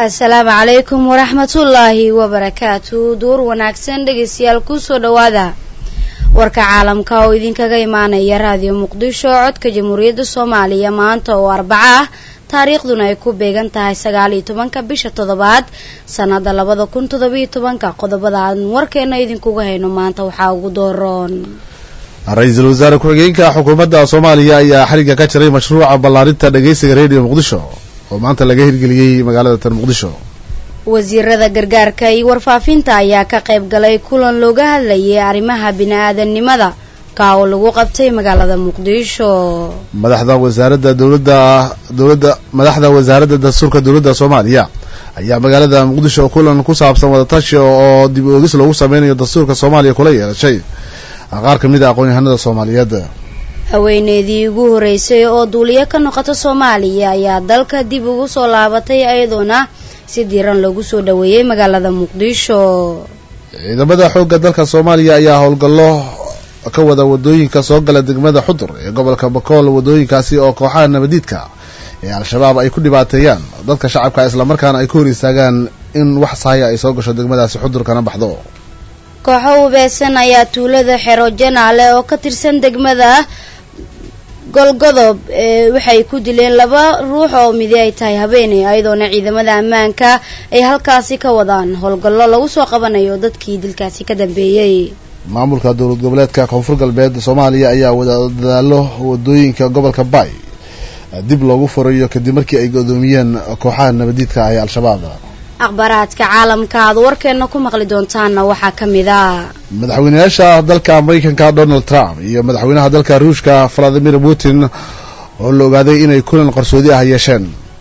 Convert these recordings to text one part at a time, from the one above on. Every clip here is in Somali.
asalaamu calaykum waraxmatullaahi wabarakaatu duur wanaagsan dhegeystayaal kusoo dhowaada warka caalamka oo idinkaga imaanaya raadiyo muqdisho codka jamhuuriyadda soomaaliya maanta oo arbaco ah taariikhduna ay ku beegan tahay sagaal iyo tobanka bisha toddobaad sanada labada kun toddobiyo tobanka qodobada aan warkeena idinkuga hayno maanta waxaa ugu dooroon ra-iisul wasaare ku-xigeenka xukuumadda soomaaliya ayaa xariga ka jiray mashruuca ballaarinta dhageysiga redio muqdisho oo maanta laga hirgeliyey magaalada tan muqdisho wasiirada gargaarka iyo warfaafinta ayaa ka qayb galay kulan looga hadlayay arrimaha bini-aadanimada ka oo lagu qabtay magaalada muqdisho madaxda wasaaradda dowladda dowladda madaxda wasaaradda dastuurka dowladda soomaaliya ayaa magaalada muqdisho kulan ku saabsan wadatashi oo dib oogis loogu sameynayo dastuurka soomaaliya kula yeeshay qaar ka mid a aqoon-yahanada soomaaliyeed haweeneydii ugu horeysay oo duuliyo ka noqota soomaaliya ayaa dalka dib ugu soo laabatay iyadoona si diiran loogu soo dhaweeyey magaalada muqdisho ciidamada xoogga dalka soomaaliya ayaa howlgallo ka wada wadooyinka soo gala degmada xudur ee gobolka bakool wadooyinkaasi oo kooxaha nabadiidka ee al-shabaab ay ku dhibaateeyaan dadka shacabka islamarkaana ay ku hor istaagaan in wax sahaya ay soo gasho degmadaasi xudur kana baxdo kooxo ubeesan ayaa tuulada xero janaale oo ka tirsan degmada golgodob ee waxay ku dileen laba ruux oo midi ay tahay habeeney ayadoona ciidamada ammaanka ay halkaasi ka wadaan howlgallo lagu soo qabanayo dadkii dilkaasi ka dambeeyey maamulka dowlad goboleedka koonfur galbeed soomaaliya ayaa wadadaalo wadooyinka gobolka baay dib loogu furayo kadib markii ay godoomiyeen kooxaha nabadiidka ah ee al-shabaab akhbaaraadka caalamka aad warkeena ku maqli doontaanna waxaa ka mid a madaxweynayaasha dalka mareykanka donald trump iyo madaxweynaha dalka ruushka valadimir putin oo la ogaaday inay kulan qarsoodi ah yeesheen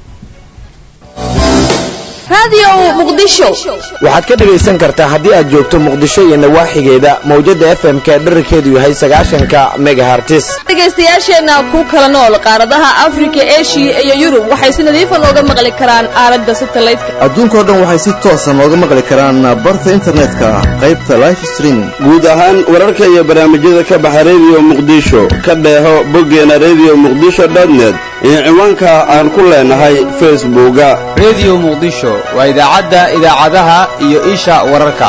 waxaad ka dhegaysan kartaa haddii aad joogto muqdisho iyo nawaaxigeeda mawjada f m ka dherarkeedu yahay sagaashanka megahartis dhegaystayaasheenna ku kala nool qaaradaha afrika eshiya iyo yurub waxay si nadiifa nooga maqli karaan aalada satelliteka adduunkao dhan waxay si toosa nooga maqli karaan barta internetka qaybta life streaming guud ahaan wararka iyo barnaamijyada ka baxa redio muqdisho ka dheeho boggeena redio muqdisho dotnet iyo ciwaanka aan ku leenahay facebooka redio muqdisho waa idaacadda idaacadaha iyo isha wararka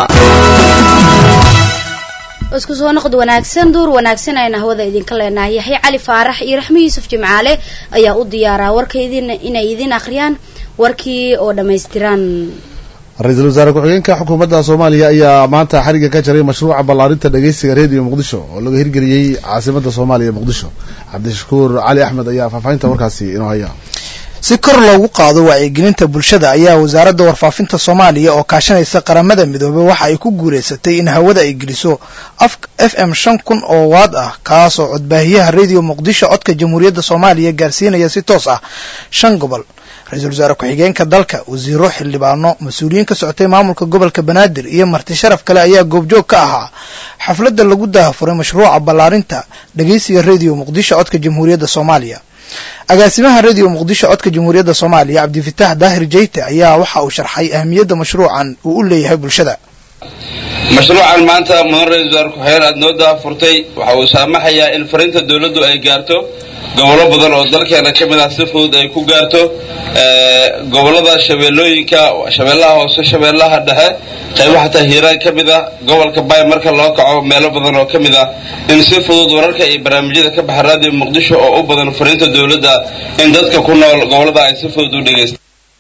isku soo noqod wanaagsan duur wanaagsan ayna hawada idinka leenahay yaxya cali faarax iyo raxmi yuusuf jimcaale ayaa u diyaaraa warka idin inay idin akhriyaan warkii oo dhammaystiran ra-iisul wasaare ku-xigeenka xukuumadda soomaaliya ayaa maanta xariga ka jiray mashruuca ballaarinta dhageysiga redio muqdisho oo laga hirgeliyey caasimadda soomaaliya muqdisho cabdishakuur cali axmed ayaa faahfaahinta warkaasi inoo haya si kor loogu qaado wacyigelinta bulshada ayaa wasaaradda warfaafinta soomaaliya oo kaashanaysa qaramada midoobey waxa ay ku guulaysatay in hawada ay geliso f m shan kun oo waad ah kaasoo codbaahiyaha redio muqdisho codka jamhuuriyadda soomaaliya gaarsiinaya si toos ah shan gobol ra-iisul wasaare ku-xigeenka dalka wasiiro xildhibaano mas-uuliyiin ka socotay maamulka gobolka banaadir iyo marti sharaf kale ayaa goobjoog ka ahaa xafladda lagu daahafuray mashruuca ballaarinta dhageysiga redio muqdisho codka jamhuuriyadda soomaaliya agaasimaha redio muqdisho codka jamhuuriyadda soomaaliya cabdifitaax daahir jeyte ayaa waxa uu sharxay ahamiyadda mashruucan uu u leeyahay bulshada mashruucan maanta mudan ra-isul wasaare ku-xigeen aada noo daahfurtay waxa uu saamaxayaa in fariinta dowladdu ay gaarto gobollo badan oo dalkeena ka mid ah si fudud ay ku gaarto gobollada shabeellooyinka shabeellaha hoose shabeellaha dhexe qaybo xataa hiiraan ka mid ah gobolka baay marka loo kaco meelo badan oo ka mid ah in si fudud wararka iyo barnaamijyada ka baxa raadiyo muqdisho oo u badan fariinta dowladda in dadka ku nool gobollada ay si fudud u dhegaystaan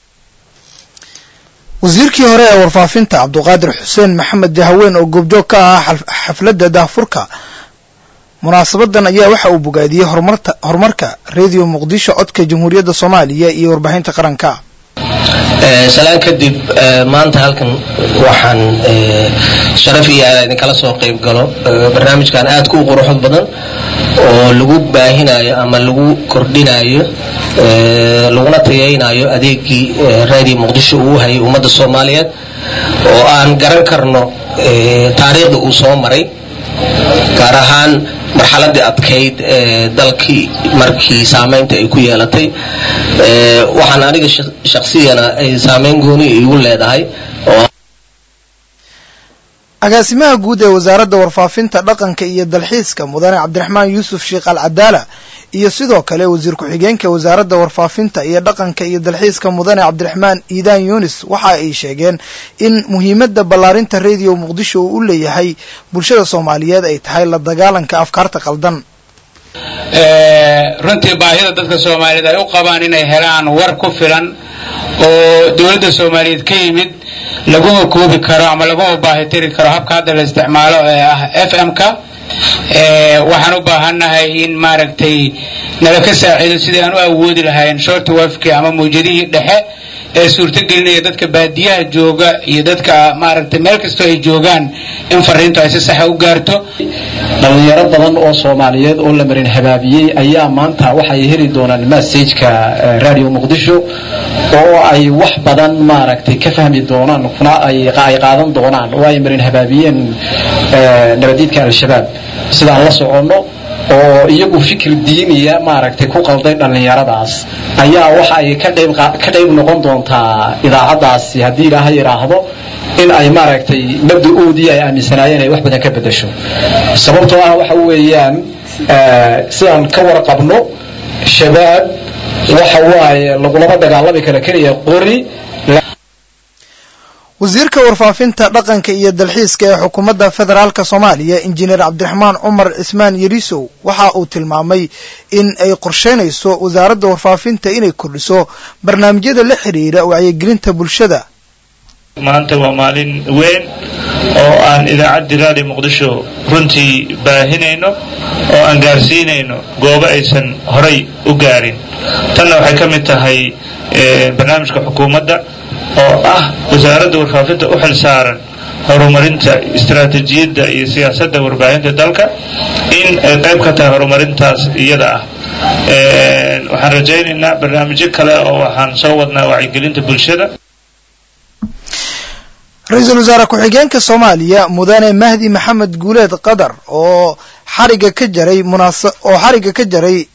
wasiirkii hore ee warfaafinta cabduqaadir xuseen maxamed jahaween oo goobjoog ka ahaa xafladda daahfurka munaasabadan ayaa waxa uu bogaadiyey horumarka redio muqdisho codka jamhuuriyadda soomaaliya iyo warbaahinta qaranka salaan kadib maanta halkan waxaan sharaf iyo aad idinkala soo qayb galo barnaamijkan aadka u quruxod badan oo lagu baahinayo ama lagu kordhinayo laguna tayaynayo adeegii radio muqdisho uu hayay ummadda soomaaliyeed oo aan garan karno taariikhda uu soo maray gaar ahaan marxaladii adkayd ee dalkii markii saamaynta ay ku yeelatay waxaan aniga shaksiyana ay saamayn gooni igu leedahay agaasimaha guud ee wasaaradda warfaafinta dhaqanka iyo dalxiiska mudane cabdiraxmaan yuusuf sheekh al cadaala iyo sidoo kale wasiir ku-xigeenka wasaaradda warfaafinta iyo dhaqanka iyo dalxiiska mudane cabdiraxmaan iidaan yunis waxa ay sheegeen in muhiimadda ballaarinta radio muqdisho uu u leeyahay bulshada soomaaliyeed ay tahay la dagaalanka afkaarta qaldan runtii baahida dadka soomaaliyeed ay u qabaan inay helaan war ku filan oo dowladda soomaaliyeed ka yimid laguma koobi karo ama laguma baahitiri karo habka hadda la isticmaalo ee ah f m-ka waxaan u baahannahay in maaragtay nala ka saaciido sidii aan u awoodi lahayn short wafki ama mawjadihii dhexe ee suurtogelinaya dadka baadiyaha jooga iyo dadka maaragtay meel kastoo ay joogaan in fariintu ay si saxa u gaarto dhalinyaro badan oo soomaaliyeed oo la marin habaabiyey ayaa maanta waxay heli doonaan massageka radio muqdisho oo ay wax badan maaragtay ka fahmi doonaan kuna ay qaadan doonaan oo ay marin habaabiyeen nabadiidka al-shabaab sidaan la soconno oo iyagu fikir diiniya maaragtay ku qalday dhallinyaradaas ayaa waxa ay ka qayb ka qayb noqon doontaa idaacaddaasi haddii ilaaha yidhaahdo in ay maaragtay mabda-oodii ay aaminsanaayeen ay wax badan ka beddesho sababtoo ah waxa weeyaan sidaan ka warqabno shabaab waxa waaye lagulama dagaalami karo keliya qori wasiirka warfaafinta dhaqanka iyo dalxiiska ee xukuumadda federaalk soomaaliya injineer cabdiraxmaan cumar cismaan yarisow waxa uu tilmaamay in ay qorsheynayso wasaaradda warfaafinta inay kordhiso barnaamijyada la xidhiira wacyigelinta bulshada maanta waa maalin weyn oo aan idaacaddii raadi muqdisho runtii baahinayno oo aan gaarsiinayno goobo aysan horay u gaarin tanna waxay ka mid tahay barnaamijka xukuumadda oo ah wasaaradda warfaafinta u xil saaran horumarinta istaraatiijiyadda iyo siyaasadda warbaahinta dalka in ay qayb ka tahay horumarintaas iyada ah waxaan rajaynaynaa barnaamijyo kale oo waxaan soo wadnaa wacyigelinta bulshada ra-iisul wasaare ku-xigeenka soomaaliya mudane mahdi maxamed guuleed qadar oo xariga ka jaray munaasa oo xariga ka jaray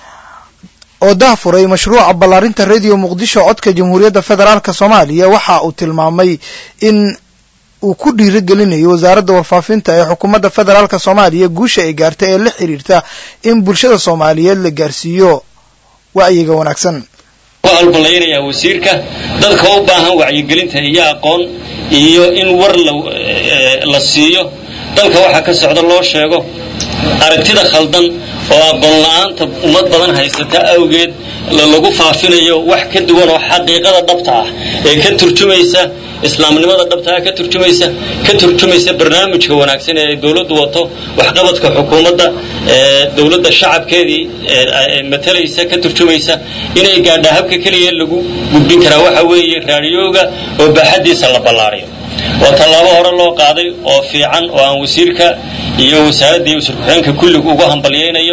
oo dahfuray mashruuca ballaarinta radio muqdisho codka jamhuuriyadda federaalk soomaaliya waxa uu tilmaamay in uu ku dhiirigelinayo wasaaradda warfaafinta ee xukuumadda federaalk soomaaliya guusha ay gaartay ee la xiriirta in bulshada soomaaliyeed la gaarsiiyo wacyiga wanaagsan waa albalaynayaa wasiirka dadka u baahan wacyigelinta iyo aqoon iyo in war la siiyo dalka waxaa ka socda loo sheego aragtida khaldan oo aqoon la-aanta ummad badan haysata awgeed lagu faafinayo wax ka duwan oo xaqiiqada dhabta ah ee ka turjumaysa islaamnimada dhabta ah ka turjumaysa ka turjumaysa barnaamijka wanaagsan ee dowladdu wato waxqabadka xukuumadda dowladda shacabkeedii matalaysa ka turjumaysa inay gaadhaa habka keliya lagu gudbin karaa waxa weeye raadiyooga oo baaxaddiisa la ballaariyo waa tallaabo hore loo qaaday oo fiican oo aan wasiirka iyo wasaaradda iyo wasiir ku-xigeenka kulligu ugu hambalyaynayo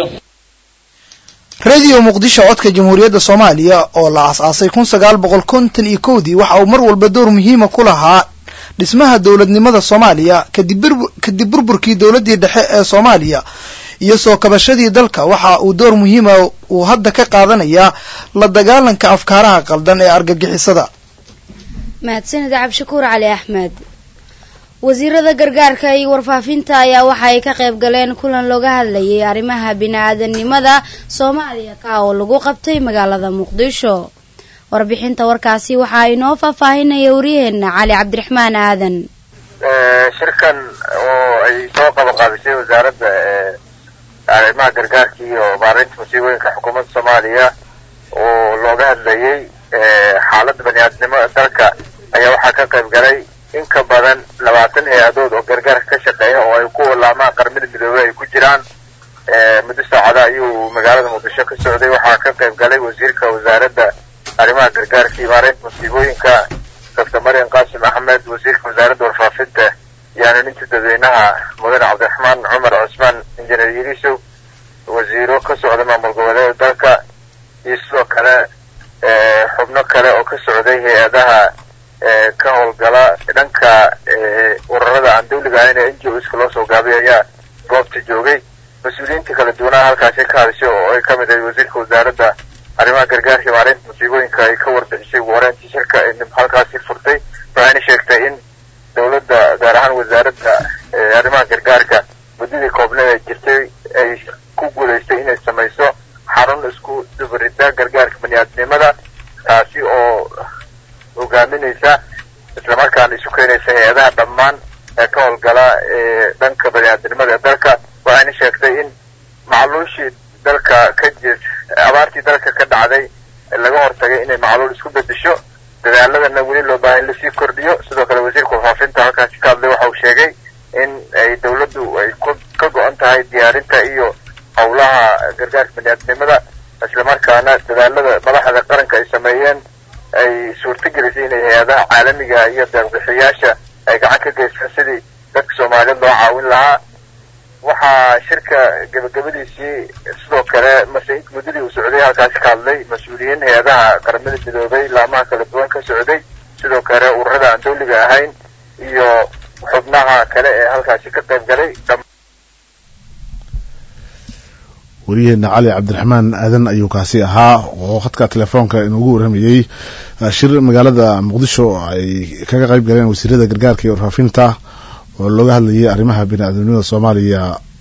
radio muqdisho codka jamhuuriyadda soomaaliya oo la aas-aasay kun sagaal boqol konton iyo kowdii waxa uu mar walba door muhiima ku lahaa dhismaha dowladnimada soomaaliya kadib burburkii dowladdii dhexe ee soomaaliya iyo soo kabashadii dalka waxa uu door muhiima uu hadda ka qaadanayaa la dagaalanka afkaaraha qaldan ee argagixisada mahadsanid cabdishakuur cali axmed wasiirada gargaarka iyo warfaafinta ayaa waxa ay ka qayb galeen kulan looga hadlayay arrimaha bini-aadanimada soomaaliya ka oo lagu qabtay magaalada muqdisho warbixinta warkaasi waxaa inoo faahfaahinaya waryaheena cali cabdiraxmaan aadan shirkan oo ay soo qabanqaabisay wasaaradda arrimaha gargaarka iyo maareynta musiibooyinka xukuumadda soomaaliya oo looga hadlayay xaaladda bani-aadnimo dalka ayaa waxaa ka qayb galay in ka badan labaatan hay-adood oo gargaarka ka shaqeeya oo ay ku walaamaan qarmida midoobey ay ku jiraan muddo saacada ayuu magaalada muqdisho ka socday waxaa ka qayb galay wasiirka wasaaradda arrimaha gargaarka iyo maareynta musiibooyinka doctor marian qaasim axmed wasiirka wasaaradda warfaafinta iyo hanuuninta dadweynaha mudane cabdiraxmaan cumar cusmaan injineer yirisow wasiiro ka socda maamul goboleeda dalka iyo sidoo kale xubno kale oo ka socday hay-adaha ka howlgala dhanka ururada aan dawliga ahayn ee n g o ska loo soo gaabay ayaa goobta joogay mas-uuliyiinta kala duwanaha halkaasi ka hadishay oo ay kamid ahay wasiirka wasaaradda arrimaha gargaarka iyo maareynta musiibooyinka ay ka warbixisay ugu horeyntii shirka ay halkaasi furtay waxayna sheegtay in dowladda gaar ahaan wasaaradda arrimaha gargaarka muddadii koobneed ay jirtay ay ku guulaystay inay samayso xarun isku dubarida gargaarka baniaadnimada taasi oo hogaaminaysa islamarkaana isu keenaysa hay-adaha dhammaan ee ka howlgala ee dhanka baniaadnimada ee dalka waxayna sheegtay in macluushii dalka ka jir abaartii dalka ka dhacday laga hortagay inay macluul isku bedesho dadaaladana weli loo baahay in lasii kordhiyo sidoo kale wasiirka warfaafinta halkaasi ka hadlay waxa uu sheegay in ay dawladdu ay ka go-an tahay diyaarinta iyo howlaha gargaarka baniaadnimada islamarkaana dadaalada madaxda qaranka ay sameeyeen ay suurtagelisay inay hay-adaha caalamiga iyo deeqbixiyaasha ay gacan ka geystaan sidii dadka soomaaliyeed loo caawin lahaa waxaa shirka gebagabadiisii sidoo kale mase muddadii uu socday halkaasi ka hadlay mas-uuliyiin hay-adaha qaramada midoobay laamaha kala duwan ka socday sidoo kale ururada aan dawliga ahayn iyo xubnaha kale ee halkaasi ka qayb galay wariyaheena cali cabdiraxmaan aadan ayuu kaasi ahaa oo khadka telefoonka inugu waramayey shir magaalada muqdisho ay kaga qayb galeen wasiirada gargaarka iyo warfaafinta oo looga hadlayay arrimaha bini-aadamnimada soomaaliya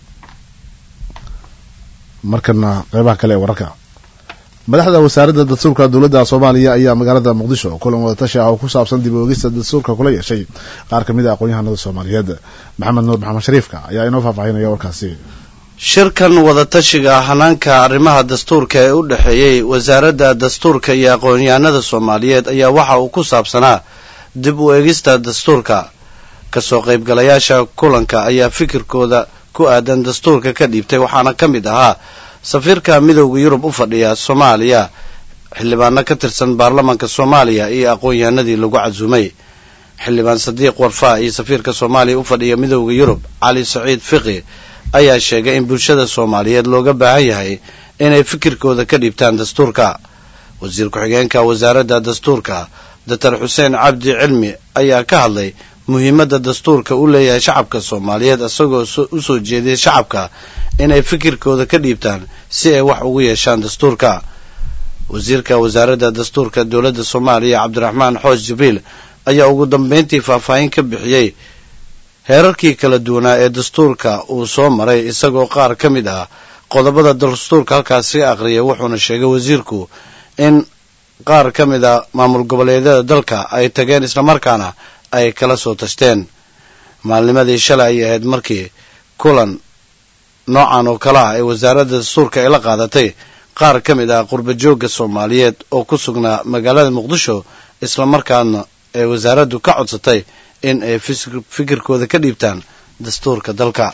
markana qeybaha kale ee wararka madaxda wasaaradda dastuurka dowladda soomaaliya ayaa magaalada muqdisho kulan wadatashi ah oo ku saabsan dib oogista dastuurka kula yeeshay qaar kamid a aqoon-yahanada soomaaliyeed maxamed nuur maxamed shariifka ayaa inoo faahfaahinaya warkaasi shirkan wadatashiga hanaanka arrimaha dastuurka ee u dhexeeyey wasaaradda dastuurka iyo aqoon-yahanada soomaaliyeed ayaa waxa uu ku saabsanaa dib u eegista dastuurka kasoo qaybgalayaasha kulanka ayaa fikirkooda ku aadan dastuurka ka dhiibtay waxaana ka mid ahaa safiirka midowda yurub u fadhiya soomaaliya xildhibaano ka tirsan baarlamaanka soomaaliya iyo aqoon-yahanadii lagu casuumay xildhibaan sadiiq warfaa iyo safiirka soomaaliya u fadhiya midowda yurub cali saciid fiqi ayaa sheegay in bulshada soomaaliyeed looga baahan yahay inay fikirkooda ka dhiibtaan dastuurka wasiir ku-xigeenka wasaaradda dastuurka doctor xuseen cabdi cilmi ayaa ka hadlay muhiimadda dastuurka u leeyahay shacabka soomaaliyeed isagoo u soo jeediyay shacabka inay fikirkooda ka dhiibtaan si ay wax ugu yeeshaan dastuurka wasiirka wasaaradda dastuurka dowladda soomaaliya cabdiraxmaan xoos jibriil ayaa ugu dambeyntii faahfaahin ka bixiyey heerarkii kala duwanaa ee dastuurka uu soo maray isagoo qaar ka mid ah qodobada dastuurka halkaasi ka aqriyay wuxuuna sheegay wasiirku in qaar ka mid a maamul goboleedyada dalka ay tageen islamarkaana ay kala soo tashteen maalnimadii shalay ayay ahayd markii kulan noocan oo kale ah ee wasaaradda dastuurka ay la qaadatay qaar ka mid ah qurbajoogga soomaaliyeed oo ku sugnaa magaalada muqdisho islamarkaana ee wasaaraddu ka codsatay in ay fikirkooda ka dhiibtaan dastuurka dalka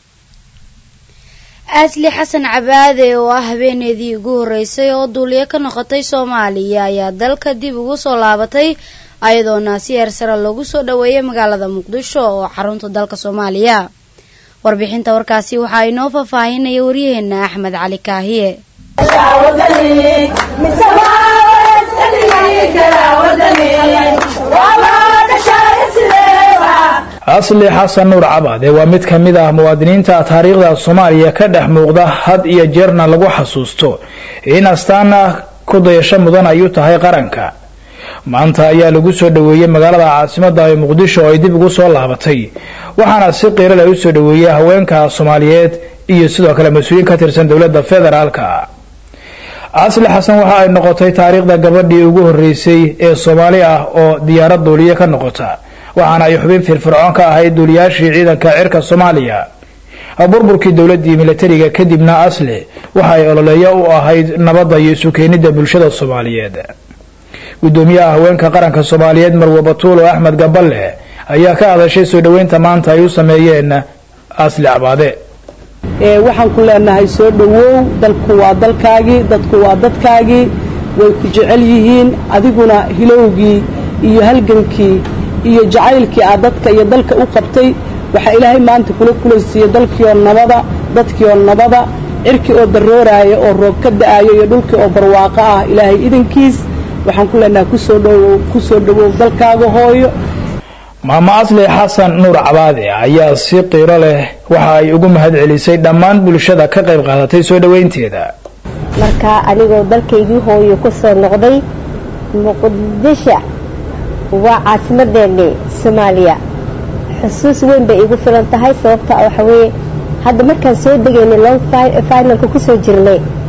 asli xasan cabaade oo ah habeeneedii ugu horreysay oo duuliyo ka noqotay soomaaliya ayaa dalka dib ugu soo laabatay ayadoona si heer sare loogu soo dhoweeyay magaalada muqdisho oo xarunta dalka soomaaliya warbixinta warkaasi waxaa inoo faahfaahinaya waryaheena axmed cali kaahiye asli xasan nuur cabaade waa mid ka mid ah muwaadiniinta taariikhda soomaaliya ka dhex muuqda had iyo jeerna lagu xasuusto in astaana ku dayasho mudan ay u tahay qaranka maanta ayaa lagu soo dhoweeyey magaalada caasimada ee muqdisho oo ay dib ugu soo laabatay waxaana si qiirale u soo dhoweeyey haweenka soomaaliyeed iyo sidoo kale mas-uuliyiin ka tirsan dowladda federaalka asli xasan waxa ay noqotay taariikhda gabadhii ugu horreysay ee soomaali ah oo diyaarad duuliye ka noqota waxaana ay xubin firfircoon ka ahayd duuliyaashii ciidanka cirka soomaaliya burburkii dowladdii milatariga kadibna asli waxa ay ololeeyo u ahayd nabadda iyo isu keenidda bulshada soomaaliyeed guddoomiyaha haweenka qaranka soomaaliyeed marwe batuulo axmed gaballe ayaa ka hadashay soo dhoweynta maanta ay u sameeyeen asli cabaade waxaan ku leenahay soo dhowow dalku waa dalkaagii dadku waa dadkaagii way ku jecel yihiin adiguna hilowgii iyo halgankii iyo jacaylkii aad dadka iyo dalka u qabtay waxaa ilaahay maanta kula kulaysiiyey dalkiioo nabada dadkiioo nabada cirkii oo darooraaya oo roob ka da'aayo iyo dhulkii oo barwaaqo ah ilaahay idankiis waxaan ku leenahay kusoo dhowow kusoo dhowow dalkaaga hooyo maamo asli xasan nuur cabaade ayaa si qiiro leh waxa ay ugu mahad celisay dhammaan bulshada ka qayb qaadatay soo dhoweynteeda marka anigoo dalkaygii hooyo ku soo noqday muqdisho waa caasimadeennii soomaaliya xusuus weyn bay iigu filan tahay sababta waxa weeye hadda markaan soo degaynay long finalka kusoo jirnay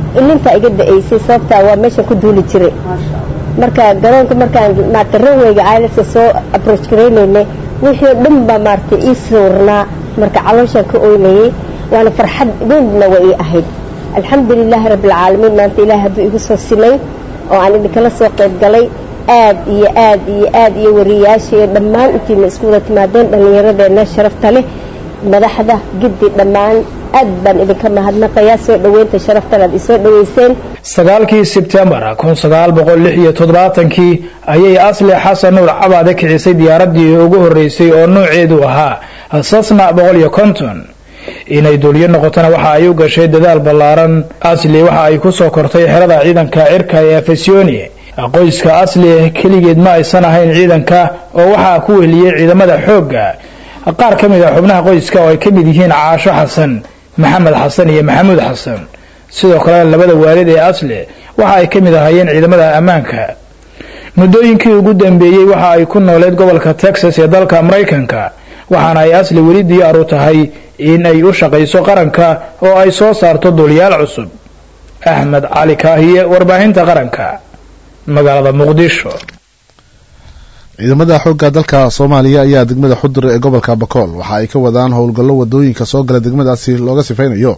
ilintaa iga da-aysay sababtaa waa meeshan ku duuli jiray marka garoonka markaan maarata ranwayga ileska soo aproach garaynaynay wixii o dhan baa maaragtay ii sawirnaa marka calooshaan ka oynayay waana farxad weynna waa ii ahayd alxamdulilaahi rabbilcaalamiin maanta ilaah hadduu igu soo simay oo aan idinkala soo qayb galay aad iyo aad iyo aad iyo wariyayaasha iyo dhammaan intiina isku wada timaadeen dhallinyaradeenna sharafta leh madaxda giddi dhammaan aad baan idinka mahadnaqayaa soo dhoweynta sharaftan aad isoo dhoweyseen sagaalkii sebtembar kun sagaal boqol lix iyo toddobaatankii ayay asli xasan nuur cabaade kicisay diyaaraddii ugu horreysay oo nooceedu ahaa sasna boqol iyo konton inay duuliyo noqotona waxa ay u gashay dadaal ballaaran asli waxa ay ku soo kortay xerada ciidanka cirka ee afesiyoni qoyska asli keligeed ma aysan ahayn ciidanka oo waxaa ku weliyey ciidamada xoogga qaar ka mid a xubnaha qoyska oo ay ka mid yihiin caasho xasan maxamed xasan iyo maxamuud xasan sidoo kale labada waalid ee asli waxa ay ka mid ahaayeen ciidamada ammaanka muddooyinkii ugu dambeeyey waxa ay ku nooleed gobolka texas ee dalka maraykanka waxaana ay asli weli diyaar u tahay in ay u shaqayso qaranka oo ay soo saarto duuliyaal cusub axmed cali kaahiye warbaahinta qaranka magaalada muqdisho ciidamada xoogga dalka soomaaliya ayaa degmada xudur ee gobolka bakool waxa ay ka wadaan howlgallo wadooyinka soo gala degmadaasi looga sifeynayo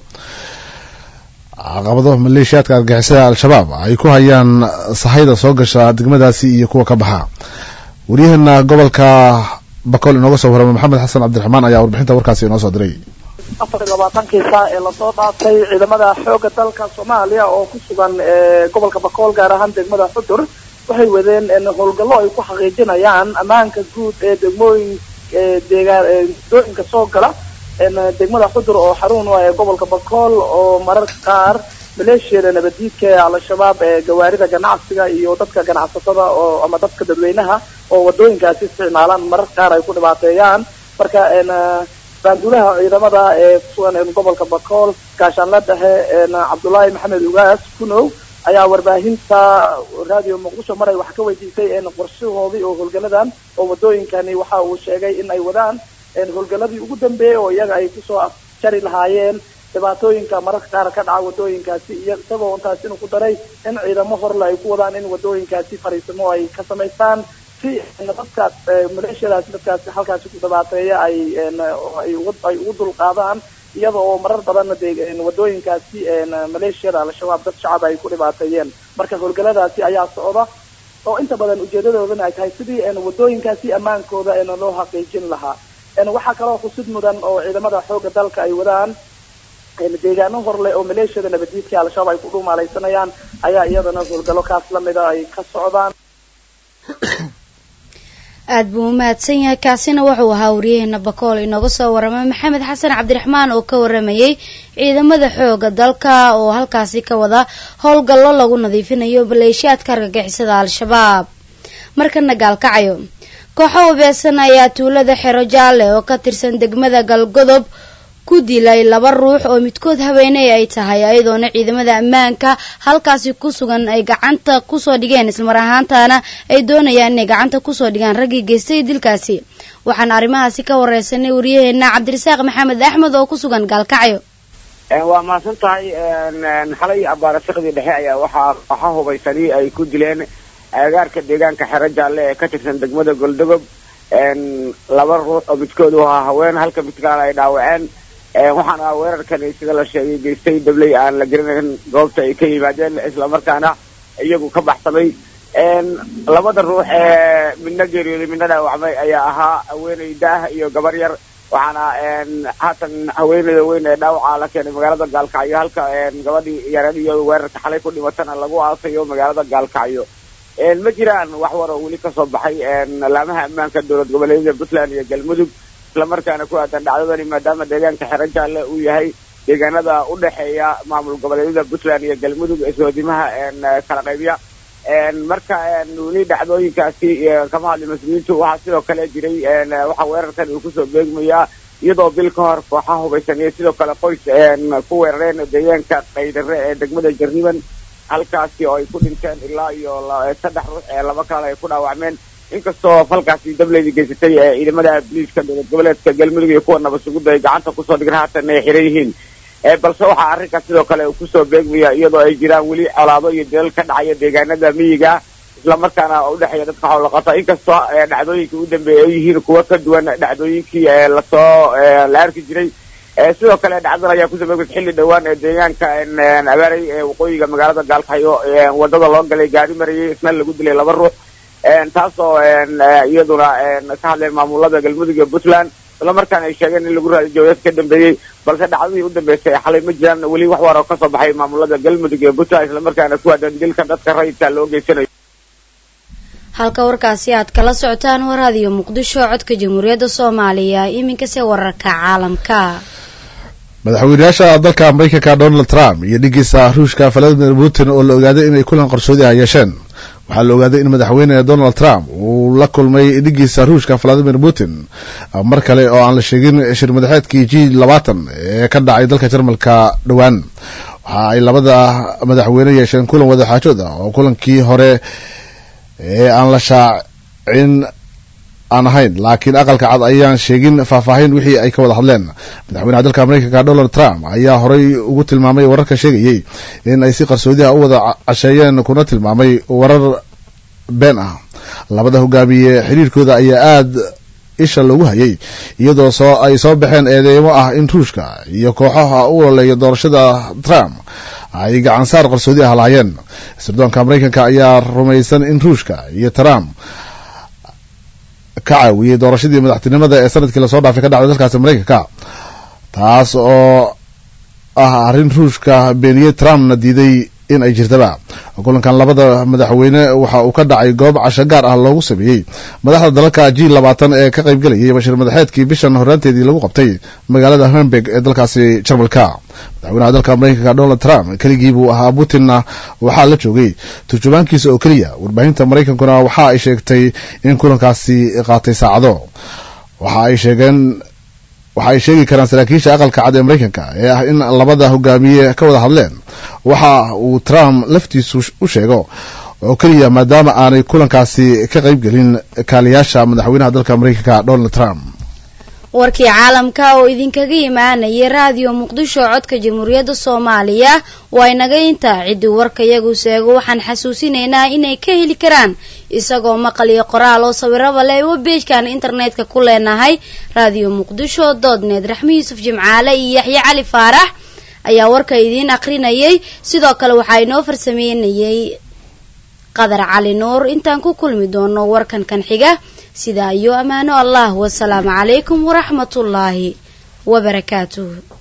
caqabado maleeshiyaadka argixisada al-shabaab ay ku hayaan sahayda soo gasha degmadaasi iyo kuwa ka baxa waryaheena gobolka bakool inooga soo warama maxamed xasan cabdiraxmaan ayaa warbixinta warkaasi inoo soo diray afar iyo labaatankii saa ee lasoo dhaafay ciidamada xooga dalka soomaaliya oo ku sugan gobolka bakool gaar ahaan degmada xudur waxay wadeen howlgallo ay ku xaqiijinayaan ammaanka guud ee degmooyin deegaan dooyinka soo gala degmada xudur oo xarun u ah ee gobolka bakool oo mararka qaar maleeshiyada nabadiidka ee al-shabaab ee gawaarida ganacsiga iyo dadka ganacsatada oo ama dadka dadweynaha oo wadooyinkaasi isticmaalaan mararka qaar ay ku dhibaateeyaan marka baanduulaha ciidamada ee kusugan gobolka bakool gaashaanla dhexe cabdullaahi maxamed ugaas kunow ayaa warbaahinta radio muqdisho maray wax ka weydiisay qorshahoodii oo howlgaladan oo wadooyinkani waxa uu sheegay in ay wadaan howlgaladii ugu dambeeyey oo iyaga ay kusoo afjari lahaayeen dhibaatooyinka mararka qaar ka dhaca wadooyinkaasi iyo isagoo intaas inuu ku daray in ciidamo horle ay ku wadaan in wadooyinkaasi fariisimo ay ka samaystaan si dadkaas maleeshiyadaasi dadkaasi halkaasi ku dhibaateeya ay ay ugu dulqaadaan iyada oo marar badanna dee wadooyinkaasi maleeshiyada al-shabaab dad shacab ay ku dhibaateeyeen marka howlgaladaasi ayaa socda oo inta badan ujeedadoodana ay tahay sidii wadooyinkaasi ammaankooda loo xaqiijin lahaa waxaa kaloo xusid mudan oo ciidamada xooga dalka ay wadaan deegaano horleh oo maleeshiyada nabadiidka al-shabaab ay ku dhumaalaysanayaan ayaa iyadana howlgallo kaas lamida ay ka socdaan aada buu umahadsan yahay kaasina wuxuu ahaa waryaheena bakool inooga soo warramay maxamed xasan cabdiraxmaan oo ka waramayay ciidamada xooga dalka oo halkaasi ka wada howlgallo lagu nadiifinayo maleeshiyaadka argagixisada al-shabaab markana gaalkacayo kooxo hubeesan ayaa tuulada xero jaalle oo ka tirsan degmada galgodob ku dilay laba ruux oo midkood haweeney ay tahay ayadoona ciidamada ammaanka halkaasi ku sugan ay gacanta kusoo dhigeen islamar ahaantana ay doonayaan inay gacanta kusoo dhigaan raggii geystay dilkaasi waxaan arrimahaasi ka wareysanay waryaheena cabdirasaaq maxamed axmed oo ku sugan gaalkacyo waa mahadsan tahay xalay abaarasiqdii dhexe ayaa waxaa kooxa hubaysani ay ku dileen agagaarka deegaanka xero jaalle ee ka tirsan degmada goldogob laba ruux oo midkood u ahaa haween halka mid kalena ay dhaawaceen waxaana weerarkani sida la sheegay geystay dabley aan la garanayn goobta ay ka yimaadeen islamarkaana iyagu ka baxsamay labada ruux ee midna geeriyooday midna dhaawacmay ayaa ahaa haweeney daah iyo gabar yar waxaana haatan haweeneyda weyn ee dhaawaca la keenay magaalada gaalkacyo halka gabadhii yareed iyo weerarka xalay ku dhimatana lagu aasayo magaalada gaalkacyo ma jiraan wax war oo weli kasoo baxay laamaha ammaanka dowlad goboleedyada puntland iyo galmudug islamarkaana ku aadan dhacdadani maadaama deegaanka xero jaalle uu yahay deegaanada u dhexeeya maamul goboleedyada puntland iyo galmudug ee soodimaha kala qaybya marka weli dhacdooyinkaasi kama hadli mas-uuliyiintu waxaa sidoo kale jiray waxaa weerarkan uu kusoo beegmayaa iyadoo bil ka hor kooxaha hubaysan iyo sidoo kale qoys ku weerareen deegaanka qaydare ee degmada jarriban halkaasi oo ay ku dhinteen ilaa iyo saddex ruux ee laba kalena ay ku dhaawacmeen inkastoo falkaasi dableydii geysatay ee ciidamada booliiska dowlad goboleedka galmudug iyo kuwa nabad sugidda ay gacanta kusoo dhigan haatan ay xiran yihiin balse waxaa arrinkaas sidoo kale uu kusoo beegmaya iyadoo ay jiraan weli colaado iyo dilal ka dhacaya deegaanada miyiga islamarkaana udhexeeya dadka xoolaqata inkastoo dhacdooyinkii u dambeeyay ay yihiin kuwa ka duwan dhacdooyinkii lasoo la arki jiray sidoo kale dhacdan ayaa kusoo beegmaysa xilli dhowaan ee deegaanka abaaray ee waqooyiga magaalada gaalkaxyo wadada loo galay gaari marayay isna lagu dilay laba ruux taasoo iyaduna ka hadleen maamulada galmudug iyo puntland isla markaana ay sheegeen in lagu raadiyo jawdad ka dambeeyey balse dhacdadii u dambeysay xalay ma jiraan weli wax war oo kasoo baxay maamulada galmudug iyo puntland isla markaana ku aadan dilka dadka rayidka loo geysanayo halka warkaasi aad kala socotaan war radiyo muqdisho codka jamhuuriyadda soomaaliya iminkase wararka caalamka madaxweynayaasha dalka maraykanka donald trump iyo dhigiisa ruushka valadimir putin oo la ogaaday inay kulan qarsoodi ah yeesheen waxaa la ogaaday in madaxweyne donald trump uu la kulmay dhigiisa ruushka valadimir putin mar kale oo aan la sheegin shir madaxeedkii g labaatan ee ka dhacay dalka jarmalka dhowaan waxa ay labada madaxweyne yeesheen kulan wadaxaajood ah oo kulankii hore ee aan la shaacin aan ahayn laakiin aqalka cad ayaan sheegin faahfaahin wixii ay ka wada hadleen madaxweynaha dalka maraykanka donald trump ayaa horey ugu tilmaamay wararka sheegayay in ay si qarsoodi ah u wada casheeyeen kuna tilmaamay warar been ah labada hogaamiye xiriirkooda ayaa aada isha loogu hayay iyadoo soo ay soo baxeen eedeymo ah in ruushka iyo kooxaha u ololeeya doorashada trump ay gacansaar qarsoodi ah lahaayeen sirdoonka maraykanka ayaa rumaysan in ruushka iyo trump ka caawiyey doorashadii madaxtinimada ee sanadkii lasoo dhaafay ka dhacday dalkaasi maraykanka taas oo ah arrin ruushka beeniyey trumpna diiday in ay jirtaba kulankan labada madaxweyne waxa uu ka dhacay goob casho gaar ah loogu sameeyey madaxda dalalka g labaatan ee ka qaybgelayay bashir madaxeedkii bishan horaanteedii lagu qabtay magaalada hamburg ee dalkaasi jarmalka madaxweynaha dalka maraykanka donald trump keligii buu ahaa putinna waxaa la joogay turjumaankiisa oo keliya warbaahinta maraykankuna waxa ay sheegtay in kulankaasi qaatay saacado waxa ay sheegeen waxa ay sheegi karaan saraakiisha aqalka cad ee maraykanka ee ah in labada hogaamiye ka wada hadleen waxa uu trump laftiisu u sheego oo keliya maadaama aanay kulankaasi ka qayb gelin kaaliyaasha madaxweynaha dalka maraykanka donald trump warkii caalamka oo idinkaga imaanayay raadiyo muqdisho codka jamhuuriyadda soomaaliya waa inaga intaa ciddii warka iyagu seego waxaan xasuusinaynaa inay ka heli karaan isagoo maqal iyo qoraal oo sawiraba leh webbeejkan internetka ku leenahay raadiyo muqdisho dood net raxmi yuusuf jimcaale iyo yaxye cali faarax ayaa warka idiin akrinayay sidoo kale waxaa inoo farsameynayay qadar cali nuur intaan ku kulmi doono warkan kan xiga sidaa iyo ammaano allah wasalaamu calaykum waraxmatullaahi wabarakaatuh